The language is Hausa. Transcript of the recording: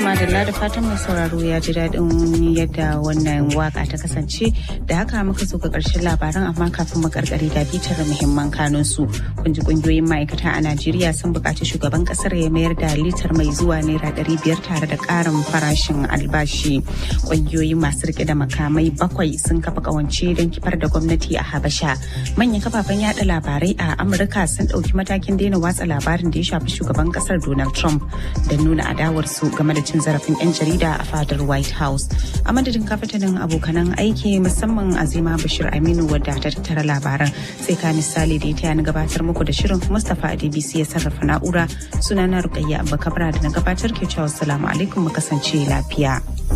madalla da fatan mai sauraro ya ji daɗin yadda wannan waka ta kasance da haka muka zo ga ƙarshen labaran amma kafin mu karkare da bitar muhimman kanun su kun ji kungiyoyin ma'aikata a Najeriya sun buƙaci shugaban ƙasar ya mayar da litar mai zuwa naira ɗari biyar tare da ƙarin farashin albashi kungiyoyi masu rike da makamai bakwai sun kafa ƙawance don kifar da gwamnati a Habasha manyan kafafen yada labarai a Amurka sun ɗauki matakin daina watsa labarin da ya shafi shugaban ƙasar Donald Trump da nuna adawarsu game da cin zarafin 'yan jarida a fadar white house a madadin kafatanin abokanan aiki musamman azima bashir aminu wadda ta tattara labaran sai ka misali da ya taya na gabatar muku da shirin mustapha adbc ya sarrafa na'ura sunana rukayya abba kabra da na gabatar ke cewa salamu alaikum mu kasance lafiya.